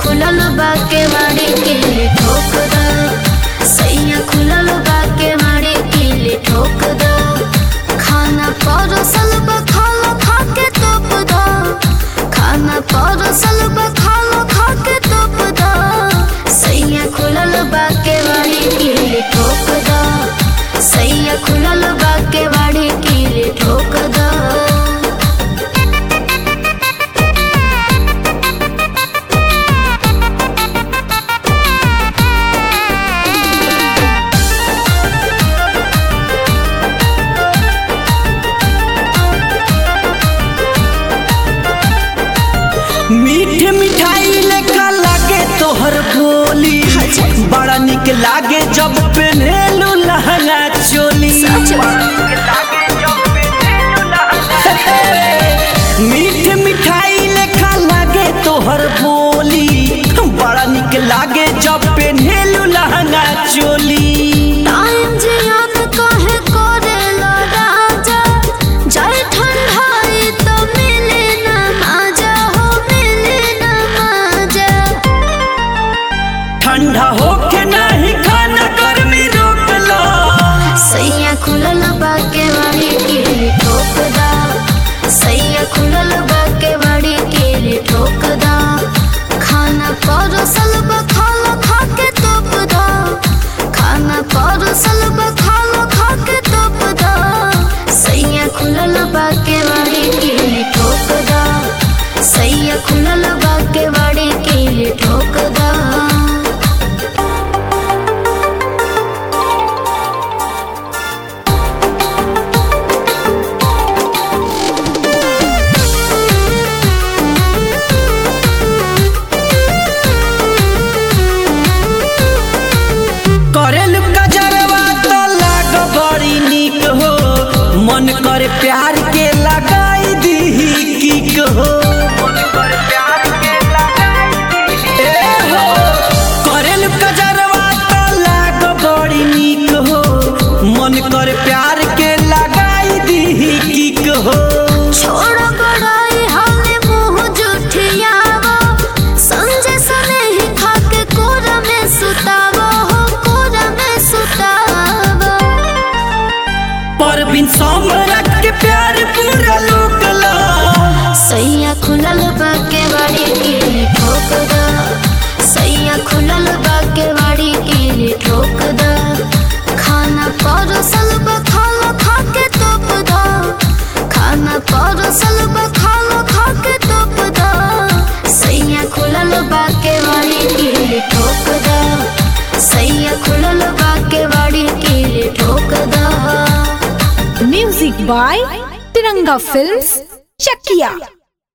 खुलल बा के मारी किली ठोक दा सैया खुलल बा के मारी किली ठोक दा खाना परोसल बा खालो खा के तोप दा खाना परोसल बा खालो खा के तोप दा सैया खुलल बा के मारी किली ठोक दा सैया खुलल बा के मारी किली ठोक दा मीठ मिठाई लेखा लागे तोहर बोली बड़ा निक लागे जब पेनेलू लहंगा चोली मीठ मिठाई लेखा लागे तोहर बोली बड़ा निक लागे जब पेनेलू लहंगा चोली टाइम जियान काहे करेला राजा जाय ठंडाई तो मिले ना माजा हो मिले ना माजा ठंडा होके नहीं खाना गर्मी रोक लो सैया खुलल बा के वाड़ी के ठोक दा सैया खुलल बा के वाड़ी के ठोक दा खाना परोसल बा खालो खा के तोप दा खाना परोसल बा खालो खा के तोप दा सैया खुलल बा के वाड़ी के ठोक दा सैया खुलल बा के वाड़ी के ठोक दा करेल गजरवा तो लाग बड़ी निक हो मन करे प्यार के लगाई दी किक हो ए हो करेल गजरवा तो लाग बड़ी निक हो मन करे प्यार के लगाई दी किक हो छोड़ बड़ाई हमें मुंह जुठियावा संजय सने ही खाके कोरा में सुतावा हो कोरा में सुतावा पर बिन सम्राट के प्यार पूरा लोक ला सैया खुलल बा के वाड़ी के ठोक दा सैया खुलल बा के वाड़ी के ठोक दा खाना परोसल बा खालो खा के तोप दा खाना परोसल बा खालो खा के तोप दा सैया खुलल बा के वाड़ी के ठोक दा सैया खुलल बा के वाड़ी के ठोक दा Music by Tiranga Films, Chakia.